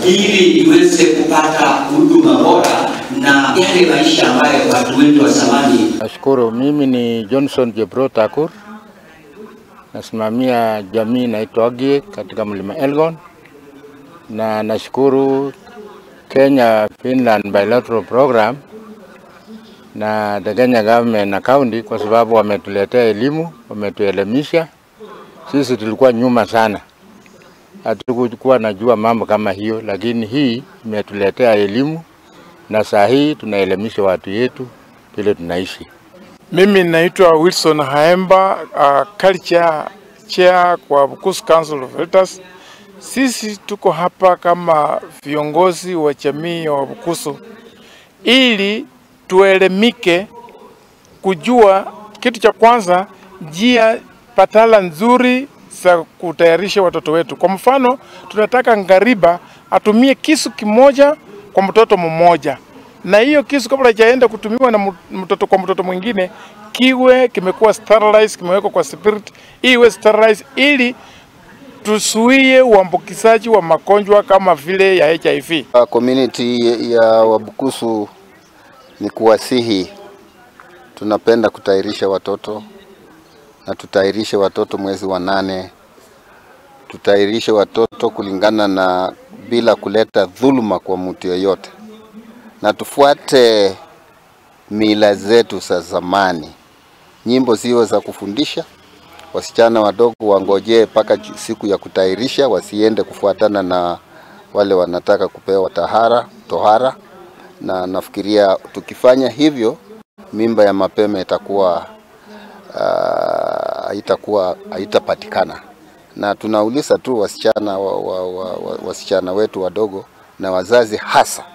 ili iweze kupata huduma bora na yale maisha ambayo watu wetu wa zamani. Nashukuru. Mimi ni Johnson Jebro Takur, nasimamia jamii inaitwa Ogie katika mlima Elgon, na nashukuru Kenya Finland Bilateral Program na the Kenya government na county kwa sababu wametuletea elimu, wametuelimisha. Sisi tulikuwa nyuma sana, hatukuwa najua mambo kama hiyo, lakini hii imetuletea elimu na saa hii tunaelimisha watu yetu vile tunaishi. Mimi naitwa Wilson Haemba, uh, culture chair kwa Bukusu Council of Elders. Sisi tuko hapa kama viongozi wa jamii ya Wabukusu ili tuelemike kujua kitu cha kwanza, njia patala nzuri za kutayarisha watoto wetu. Kwa mfano, tunataka ngariba atumie kisu kimoja kwa mtoto mmoja, na hiyo kisu kabla hajaenda kutumiwa na mu- mtoto kwa mtoto mwingine kiwe kimekuwa sterilized, kimewekwa kwa spirit, iwe sterilized ili tusuie uambukizaji wa magonjwa kama vile ya HIV. Uh, community ya Wabukusu ni kuwasihi, tunapenda kutayarisha watoto na tutayarishe watoto mwezi wa nane, tutayarishe watoto kulingana na bila kuleta dhuluma kwa mtu yeyote, na tufuate mila zetu za zamani. Nyimbo ziwe za kufundisha wasichana wadogo, wangojee mpaka siku ya kutayarisha, wasiende kufuatana na wale wanataka kupewa tahara tohara, na nafikiria tukifanya hivyo mimba ya mapema itakuwa ah, haitakuwa haitapatikana, na tunauliza tu wasichana wa, wa, wa, wa, wasichana wetu wadogo na wazazi hasa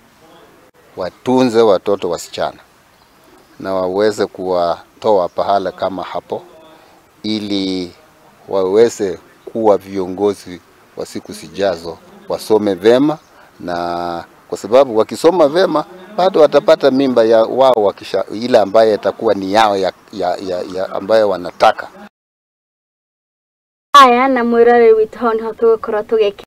watunze watoto wasichana na waweze kuwatoa pahala kama hapo ili waweze kuwa viongozi wa siku zijazo, wasome vema, na kwa sababu wakisoma vema bado watapata mimba ya wao wakisha, ile ambaye itakuwa ni yao ya, ya, ya, ya ambayo wanataka. aya na mwirore witũ ho nĩho tũgũkorwo tũgĩkĩ